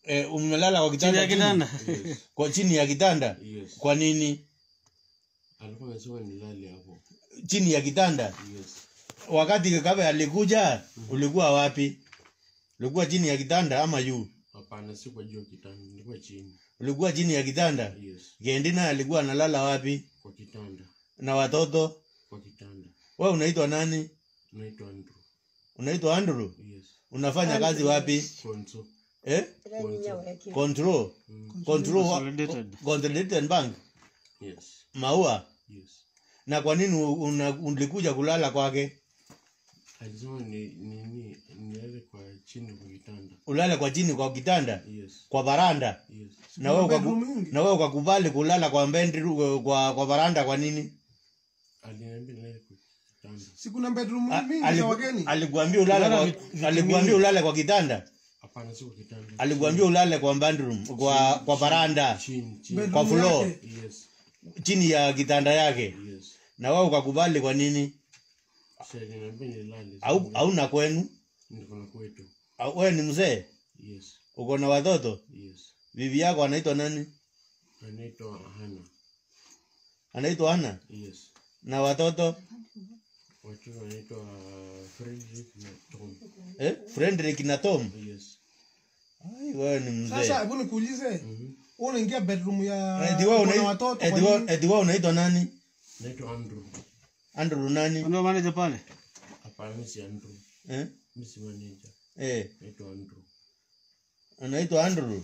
eh, umelala kwa chini kitanda ya kitanda Yes. kwa chini ya kitanda Yes. kwa nini Alikuwa amesema nilale hapo. chini ya kitanda Yes. wakati kakabe alikuja ulikuwa wapi ulikuwa chini ya kitanda ama juu Hapana, si kwa juu ya kitanda, nilikuwa chini. ulikuwa chini ya kitanda Yes. gendina alikuwa analala wapi Kwa kitanda. na watoto Kwa kitanda. we unaitwa nani Naitwa Andrew. unaitwa andrew Yes. unafanya kazi wapi Konso. eh? control Mm. control wa- Consolidated. consolidated bank Yes. maua Yes. na kwa nini una- ulikuja kulala kwake Alisema ni nini nilale kwa chini kwa kitanda. ulale kwa chini kwa kitanda Yes. kwa baranda Yes. na wewe bedroom ukaku- nyingi. na wewe ukakubali kulala kwa bedroom kwa kwa baranda kwa nini Aliniambia nilale kwa kitanda. si kuna bedroom A- mingi za aliku- wageni alikuambia ulale Kulala kwa vit- vitu alikuambia ulale kwa kitanda Hapana, si kwa kitanda. alikuambia ulale kwa bedroom kwa kwa baranda Chini, chini. Bedroom kwa floor. yake. Yes. chini ya kitanda yake Yes. na wewe ukakubali kwa nini Si aliniambia nilale. au hauna kwenu Niko na kwetu. Au- wewe ni mzee Yes. uko na watoto Yes. bibi yako anaitwa nani Anaitwa Hana. anaitwa ana Yes. na watoto Watoto wanaitwa Frederick na Tom. eh? Frederick na Tom Yes. Ai, wewe ni mzee sasa hebu nikuulize Mhm. wewe unaingia bedroom ya Eti wewe kuna unai- watoto eti kwa wewe- nini? eti wewe unaitwa nani Naitwa Andrew. Andrew nani ndio manager pale Hapana, mimi si Andrew. eh? Mimi si manager. Eh, Naitwa Andrew. anaitwa Andrew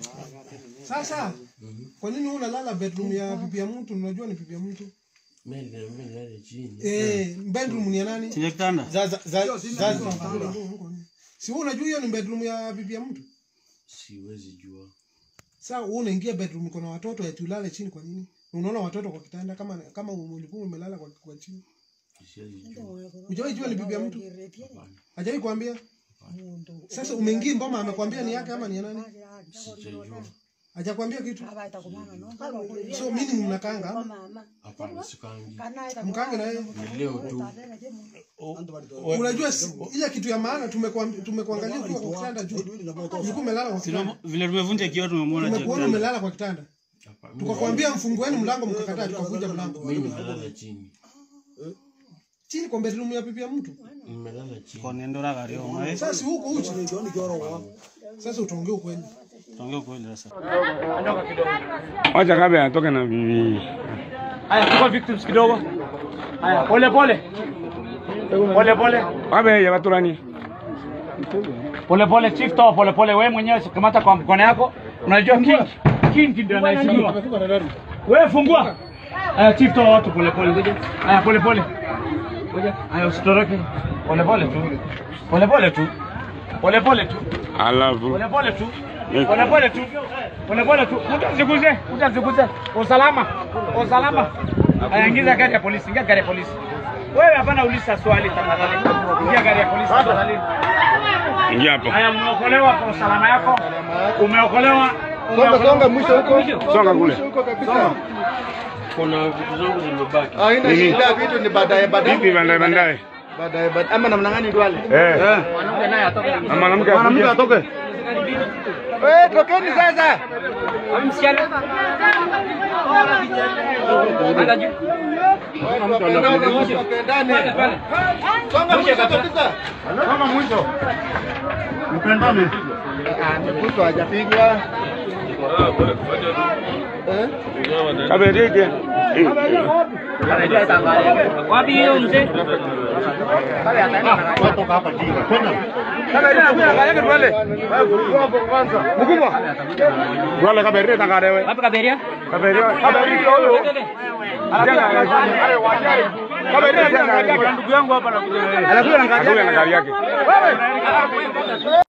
sasa Mhm. kwa nini wewe unalala bedroom ya bibi ya mtu unajua ni bibi ya mtu Mimi aliniambia nilale chini. eh bedroom ni ya nani chini ya kitanda sasa sasa sasa si wewe unajua hiyo ni bedroom ya bibi ya mtu Siwezi jua. sasa wewe unaingia bedroom kuna watoto eti ulale chini kwa nini unaona watoto kwa kitanda kama kama ulikuwa umelala kwa, kwa chini Siwezi jua. Hujawahi jua ni bibi ya mtu Hapana. hajawahi kuambia sasa umeingia mboma amekwambia ni yake ama ni ya nani Sijajua. hajakwambia kitu so mimi mnakanga ama Hapana, sikangi. mkange na yeye Ni leo tu. unajua si- ile kitu ya maana tumekuam- tumekuangalia ukiwa kwa kitanda juu ulikuwa umelala kwa kitanda Tume- vile tumevunja kioo tumemwona chini ya tumekuona kitanda umelala kwa kitanda Hapana. Mimi tukakwambia mfungueni mlango mkakataa tukavunja mlango mimi nimelala chini. chini kwa bedroom ya bibi ya mtu Nimelala chini. kwa niendora gari yao mai sasa si huko uchi sasa utaongea ukweli tuongee kweli sasa Wacha kabla atoke na bibi. Haya, chukua victims kidogo. Haya, pole pole. Pole pole. Wabe ya baturani. Pole pole chief toa pole pole wewe mwenyewe kamata kwa mkono yako. Unajua king king ndio anaheshimiwa. Wewe fungua. Haya chief toa watu pole pole ngoja. Haya pole pole. Ngoja. Haya usitoroke. Pole pole tu. Pole pole tu. Pole pole tu. Alafu. Pole pole tu. Pole pole tu. Pole pole tu. Utaziguze, utaziguze. Usalama. Usalama. Haya ingiza gari ya polisi, ingia gari ya polisi. Wewe hapana uliza swali tafadhali. Ingia gari ya polisi tafadhali. Ingia hapo. Haya umeokolewa kwa usalama yako. Umeokolewa. Songa songa mwisho huko. Songa kule. Mwisho huko kabisa. Kuna vitu zangu zimebaki. Haina Nini? shida vitu ni baadaye baadaye. Vipi bandaye bandaye? Baadaye baadaye. Ama namna gani Duale? Eh. Na mwanamke Mwanamke akuje. atoke. Eh, tokeni sasa. Tupendane. Songa mwisho kabisa. Kama mwisho. Mpendane. Ah, mwisho hajapigwa. Eh? Kaberege. Wapi hiyo mzee? Mkubwa. Wala kaberege tangarewe. Wapi kaberia? Kaberege. Kaberege huyo. Kaberege Ndugu yangu hapa anakuja. anakuja na gari yake.